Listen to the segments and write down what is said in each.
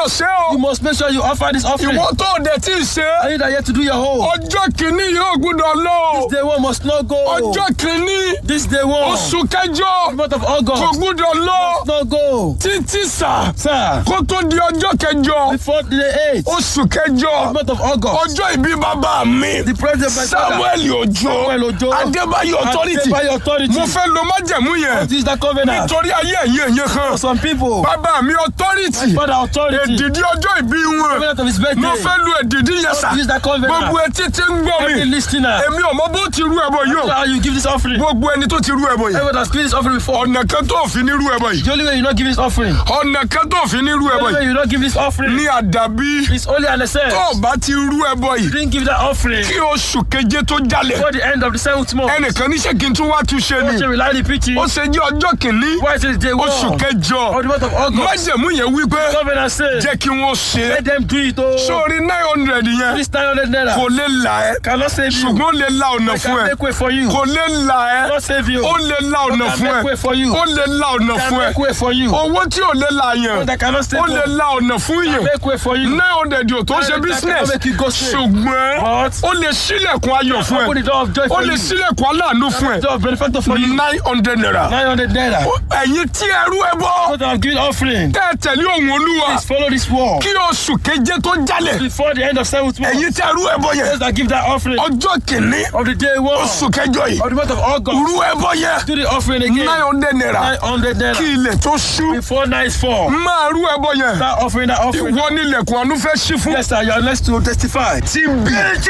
gbọ́dọ̀ ṣe o You must make sure you offer this offering. ìwọ tó o dẹ̀ tí ì ṣe And you that yet to do your whole. ọjọ́ kìíní yóò gbọ́dọ̀ lọ o. Day one must not go. ọjọ́ kìíní This day one. oṣù kẹjọ month of kò August. gbọ́dọ̀ lọ Must not go. títí sà Sir. kó tó di ọjọ́ kẹjọ Before the 8th. oṣù kẹjọ month of August. ọjọ́ ìbí bàbá mi The president of my father. Samuel Ojo Samuel Ojo. Adébáyọ̀ authority Adébáyọ̀ authority. mo fẹ́ lo májẹ̀mú yẹn This is the covenant. nítorí ayé ẹ̀yẹ yẹn kan For some people. bàbá mi authority Father authority. èdìdí ọjọ́ ìbí wọn Covenant of his birthday. mo fẹ́ lu èdìdí yẹn sà This is the covenant. gbogbo etí tí ń gbọ́ Every mi listener. èmi ò mọ bó ti rú ẹbọ yìí o How you give this offering? gbogbo ẹni tó ti rú ẹbọ yìí Everyone has given this offering before. ọ̀nà kan tó fi ní rú ẹbọ yìí The only way you not give this offering. ọ̀nà kan tó fi ní rú The ẹbọ only way yìí you not give this offering. ní àdàbí It's only an excess. tó o bá ti rú ẹbọ You yìí didn't give that offering. kí oṣù keje tó jalè Before the end of the seventh month. ẹnìkan níṣẹ́ kí n tún wá tún ṣe Watch ni it rely the preaching. ó ṣe jẹ́ ọjọ́ kìíní Why is it day one? oṣù kẹjọ Of the month of August. májẹ̀mú yẹn wípé Covenant says. jẹ́ kí wọ́n ṣe Let them do it. Oh. sórí nine hundred yẹn This 900 naira. kò lè là ẹ́ Cannot save you. ṣùgbọ́n ó lè la ọ̀nà I fún can ẹ make way for you. kò lè là ẹ́ Cannot save you. ó lè la ọ̀nà can fún make way ẹ for you. ó lè la ọ̀nà Can fún ẹ make way for you. owó tí ò lè la yẹn That cannot save ó lè you. la ọ̀nà fún yẹn Make way for you. nine hundred yóò tó ṣe That business cannot make you go straight. ṣùgbọ́n But ó lè sílẹ̀kùn ayọ̀ fún open the ẹ door of joy ó for lè you. sílẹ̀kùn aláàánú fún ẹ Door of benefactor for you. nine hundred naira 900 naira. ẹ̀yin tí ẹrú ẹ bọ́ What I've given offering. tẹ́ ẹ tẹ̀lé òun olúwa Please follow this wall. kí oṣù keje tó jalè Before the end of seventh month. ẹ̀yin tí ẹrú ẹ bọ́ yẹn Those that give that offering ọjọ́ kìíní of the day one oṣù kẹjọ yìí of the month of August. rú ẹ bọ́ yẹn Do the offering again. nine hundred naira 900 kí naira. ilẹ̀ tó ṣú Before night fall. máa rú ẹ bọ́ yẹn That offering, that offering. ìwọ nílẹ̀kùn àánú fẹ́ ṣí fún. Yes, sir. You are next to testify. TB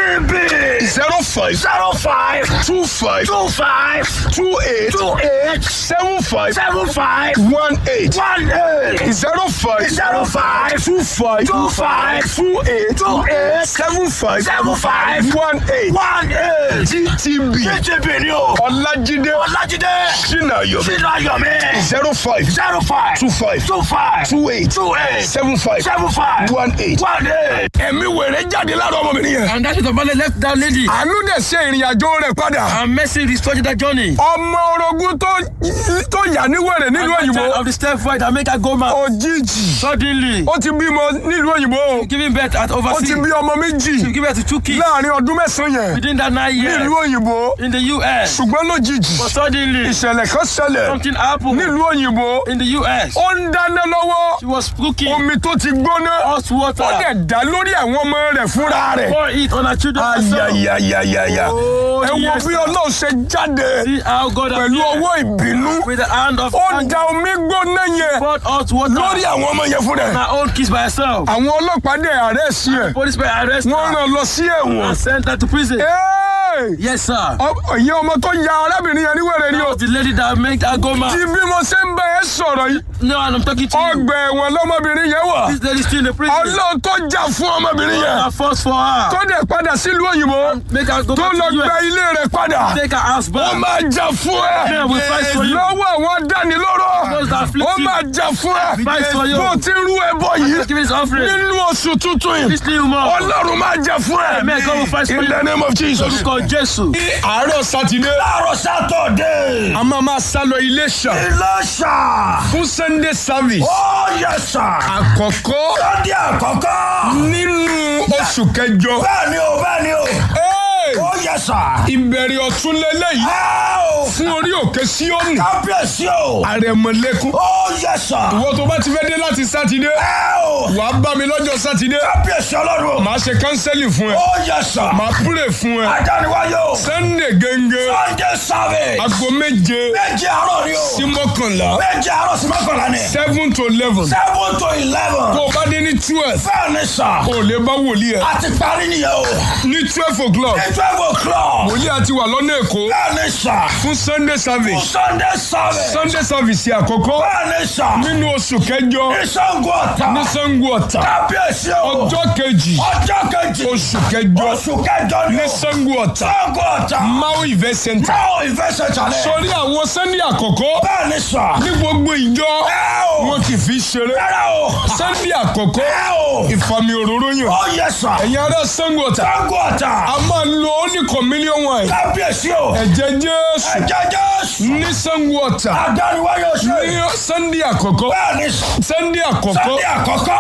TB zero five zero five two five two five two eight two eight seven five seven five one eight one eight zero five zero five two five two five two eight two eight seven five seven five one eight one eight TTB TTB ni o Ọlájídé Ọlájídé Sinayomi Sinayomi zero five zero five two five two five two eight two eight seven five seven five one eight one eight. Ẹ̀mí wèrè jáde lára ọmọbìnrin yẹn. And that is the man left that lady. Àánú dẹ̀ ṣe ìrìn àjò rẹ̀ padà. And mercy restored that journey. Ọmọ orogún tó tó yà ní wèrè nílùú And the child òyìnbó. of the stepfather that make her go mad. Òjijì. Suddenly, Ó ti bímọ nílùú òyìnbó. giving birth at Ó ti overseas. bí ọmọ méjì To give birth to two kids láàrin ọdún mẹ́sàn-án yẹn within that nine years nílùú òyìnbó. in the US. Ṣùgbọ́n lójijì But suddenly, ìṣẹ̀lẹ̀ kan ṣẹlẹ̀ something happened nílùú òyìnbó. in the US. Ó ń dáná lọ́wọ́. She was cooking Omi tó ti gbóná. hot water. Ó dẹ̀ dá lórí àwọn ọmọ rẹ̀ fúnra rẹ̀. Pour it on her children. herself. Ayayayayaya. Oh, Ẹ wo yes, bí sir. Ọlọ́run ṣe jáde See how God pẹ̀lú appeared ọwọ́ ìbínú. with the hand of Ó anger. da omi gbóná yẹn poured hot water lórí àwọn ọmọ yẹn fúnra ẹ̀. on her own kiss by herself. Àwọn ọlọ́pàá dẹ̀ àrẹ́sì ẹ̀. Police may arrest Wọ́n her rán lọ sí ẹ̀wọ̀n. and sent her to prison. Ẹ́ẹ̀! Yes, sir. Ọ- Ìyẹn ọmọ tó ya arábìnrin yẹn níwèrè ni That o. was the lady that made her go Ti mad. bí mo ṣe ń bẹ ẹ sọ̀rọ̀ yìí. No, and I'm talking to you. Ọgbà ẹ̀wọ̀n lọ́mọbìnrin yẹn wà. This lady still in the prison. Ọlọ́run tó jà fún ọmọbìnrin yẹn. I force for her. Tó dẹ̀ padà sílùú òyìnbó. Make her go Tó back lọ to the gba US. ilé rẹ̀ padà. Take her house Ó back. máa jà fún ẹ. Yeah, we fight for you. Lọ́wọ́ àwọn adánilóró. Those that afflict Ó you. máa jà fún ẹ. Fight for you. Bó o ti rú ẹbọ yìí. Give his offering. Nínú oṣù tuntun yìí. This new month. Ọlọ́run máa jà fún ẹ. Amen. God will fight for In you. the name of Jesus. Orúkọ Jésù. Ní àárọ̀ Sátidé. Láàárọ̀ Sátọ̀dé. A máa máa sá lọ Iléṣà Ìlọ́ṣà. fún Sunday service. Ó yẹ sà. Àkọ́kọ́ Lọ́dí àkọ́kọ́. nínú oṣù kẹjọ. Bẹ́ẹ̀ni o, bẹ́ẹ̀ni o. Hey! Ó yẹ sà. Ìbẹ̀rẹ̀ ọ̀tún lélẹ́yìí Ẹ o. fún orí òkè Síónì. Kábíyèsí o. Àrẹ̀mọ̀lẹ́kún. Ó yẹ sà. Ìwọ tó bá ti fẹ́ dé láti Sátidé. Ẹ o. Wàá bá mi lọ́jọ́ Sátidé. Kábíyèsí ọlọ́run o. Màá ṣe kánsẹ́lì fún ẹ. Ó yẹ sà. Màá púrè fún ẹ. Adániwáyé o. Sunday gẹ́gẹ́. Sunday service. Aago méje Méje àárọ̀ ni o. sí mọ́kànlá. Méje àárọ̀ sí mọ́kànlá ni. seven to eleven. Seven to eleven. Tó o bá dé ní twelve. Bẹ́ẹ̀ni sà. O lè bá wòlíì ẹ. A ti parí nìyẹn o. Ní twelve o'clock. Ní twelve o'clock. Wòlíì àti wà lọ́nà Èkó. Bẹ́ẹ̀ni sà. Fún Sunday service. Sunday service. Sunday service àkọ́kọ́. Bẹ́ẹ̀ni sà. Nínú oṣù kẹjọ. Ìṣàngó ọ̀tà. Ní Sango Ọ̀tà. Kábíyèsí o. Ọjọ́ kejì. Ọjọ́ kejì. Oṣù kẹjọ. Oṣù kẹjọ ni Ní o. Sango Ọ̀tà. Ìṣàngó ọ̀tà. Mau Event Center. Náà ìfẹsẹ̀ jalè. Sọrí àwọn Sunday àkọ́kọ́. Bẹ́ẹ̀ni sà. Ní gbogbo ìjọ. Ẹ o. Wọn kì í fi ṣeré. Rárá o. Sunday àkọ́kọ́. Ẹ o. Ìfàmì òróró yàn. Ó yẹ sà. Ẹ̀yin ará Sango Ọ̀tà. Ìṣàngó ọ̀tà. A máa lo only communion wine. Kábíyèsí o. Ẹ̀jẹ̀ Jésù. Ẹ̀jẹ̀ Jésù. Ní Sango Ọ̀tà. Adániwáyé oṣù. Ní Sunday àkọ́kọ́. Bẹ́ẹ̀ni sà. Sunday àkọ́kọ́. Sunday àkọ́kọ́. Nínú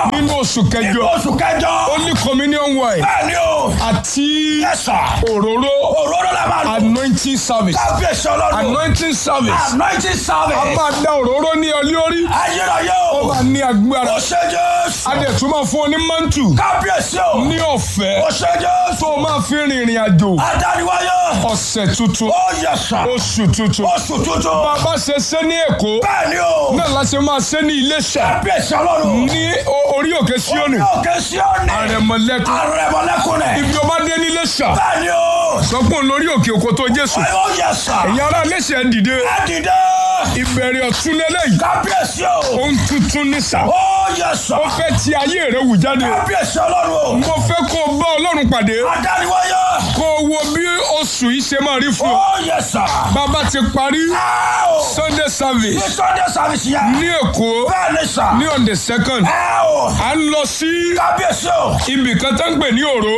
oṣù kẹjọ oṣù kẹjọ. holy communion wine bẹ́ẹ̀ ni o. àti yes sir. òróró òróró la máa lò. anointing service kábíyèsí ọlọ́run. anointing service anointing a service. máa da òróró ní ọ lórí ayérayé ó o. máa ní agbára ó ṣe jésù. a dẹ̀ tún máa fún ọ ní mantu kábíyèsí o. ní ọ̀fẹ́ ó ṣe jésù. tó o máa fi rìnrìn àjò adániwáyé. ọ̀sẹ̀ tuntun ó yẹ sà. oṣù tuntun oṣù tuntun. bàbá ṣe ṣe ní èkó bẹ́ẹ̀ ni o. náà la ṣe máa ṣe ní iléṣà kábíyèsí ọlọ́run. ní o- orí òkè síónì òkè síọ́nì. àrẹ̀mọ̀lẹ́kùn àrẹ̀mọ̀lẹ́kùn rẹ̀. ibi ọba dé ní iléṣà bẹ́ẹ̀ ni o. sọpọ̀ lórí òkè òkò tó jésù ó yẹ sà. ẹ̀yin ará iléṣà ẹ̀ dìde ẹ dìde. ìbẹ̀rẹ̀ ọ̀tún lélẹ́yìí kábíyèsí o. ohun tuntun ní sà ó yẹ sà. ó fẹ́ ti ayé rẹ̀ wù jáde kábíyèsí ọlọ́run o. mo fẹ́ kó o bá ọlọ́run pàdé adániwáyé. kó o wo bí oṣù yìí ṣe máa rí fún ọ ó yẹ sà. bàbá ti parí ẹ o. sunday ní service sunday service yẹn. ní èkó bẹ́ẹ̀ ni sà. ní on the second ẹ o. à ń lọ sí kábíyèsí o. ibì kan tó ń pè ní òró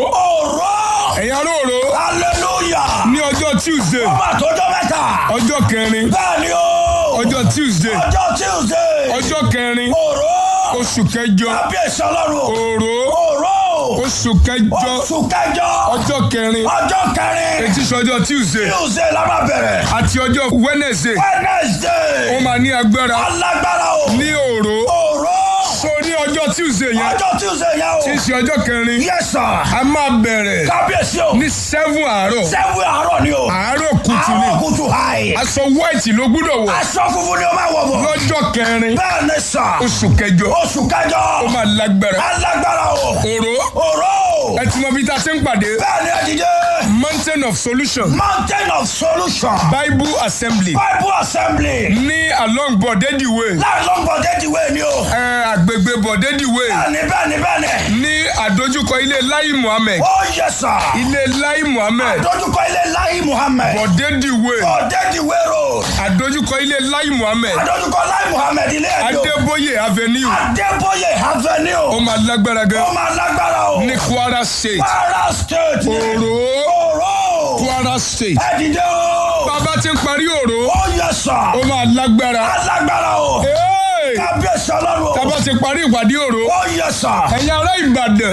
òró. ẹ̀yin ará òró hallelujah. ní ọjọ́ tuesday ọba àtọ́jọ́ mẹ́ta. ọjọ́ kẹrin bẹ́ẹ̀ ni o. ọjọ́ tuesday ọjọ́ tuesday. ọjọ́ kẹrin òró. oṣù kẹjọ kábíyèsí ọlọ́run o. òró òró. oṣù kẹjọ oṣù kẹjọ. ọjọ́ kẹrin ọjọ́ kẹrin. etí sọjọ́ tuesday tuesday la máa bẹ̀rẹ̀. àti ọjọ́ wednesday ó wednesday. máa ní agbára alágbára o. ní òró òró. so ní ọjọ́ tuesday yẹn ọjọ́ tuesday yẹn tí í o. ṣe ọjọ́ kẹrin yes sir. a máa bẹ̀rẹ̀ kábíyèsí o. ní seven àárọ̀ sẹ́wọ̀n àárọ̀ ni o. àárọ̀ kùtù ni àárọ̀ kùtù hàì. aṣọ white ló gbúdọ̀ wọ̀ aṣọ funfun ni o máa wọ̀ bọ̀. lọ́jọ́ kẹrin bẹ́ẹ̀ ni sà. oṣù kẹjọ oṣù kẹjọ. ó máa lágbára alágbára o. òró òró. ẹ ti mọ bí ta ṣe ń pàdé bẹ́ẹ̀ ni ẹ̀dídé. mountain of solution mountain of solution. bible assembly bible assembly. ní along bọ̀dẹ́dì way láàrin lọ́gbọ̀n déjìwé ni o. ẹ àgbègbè bọ̀dẹ́dì way bẹ́ẹ̀ni bẹ́ẹ̀ni bẹ́ẹ̀ni. ní àdójúkọ ilé lai muhammed ó yẹ sà. ilé lai muhammed dojúkọ ilé láyé muhammed. bọ̀dẹ́dì way ọ̀dẹ́dìwé road. àdójúkọ ilé lai muhammed dojúkọ láyé muhammed ilé ẹ̀dọ́. adébóyè avenue adébóyè ó avenue. máa lágbára gan ó máa lágbára o. ní kwara state kwara state. òró òró. kwara state ẹ̀dìdé o. bàbá ti ń parí òró ó yẹ sà. ó máa lágbára alágbára o. Hey! kábíyèsí ọlọ́run o. bàbá ti parí ìpàdé òró ó yẹ sà. ẹ̀yin ará ìbàdàn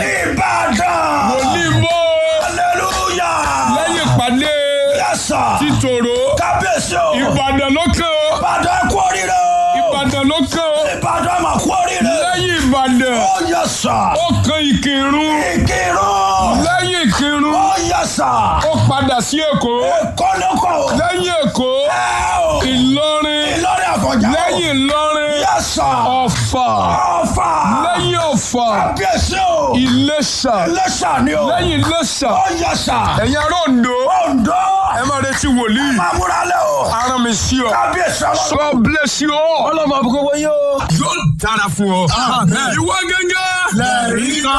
ìbàdàn. onímọ̀ hallelujah. lẹ́yìn ìpàdé yẹ sà. títòrò kábíyèsí o. ìbàdàn ló kàn ó ìbàdàn kú oríire o. ìbàdàn ló kàn ó ìbàdàn mà kú oríire. lẹ́yìn ìbàdàn ó yẹ sà. ó kan ìkírun ìkírun. lẹ́yìn ìkírun ó yẹ sà. ó padà sí èkó kọ́lọ́kọ́. lẹ́yìn èkó ẹ o. ìlọrin ìlọrin àfọ̀njá. lẹ́yìn ìlọrin yẹ sà. ọ̀fà ọ̀fà. lẹ́yìn ọ̀fà kábíyèsí o. ìlẹ̀ṣà iléṣà ni o. lẹ́yìn ìlẹ̀ṣà ó yẹ sà. ẹ̀yin ará Oǹdó Oǹdó. ẹ máa retí wòlíì máa múra lẹ o. aràn mi sí ọ kábíyèsí ọlọ́run. God bless you all ọlọ́mọ àbúkọ́ wọ́n yóò. yóò dára fún ọ ìwọ gẹ́gẹ́ lẹ́rìí kan.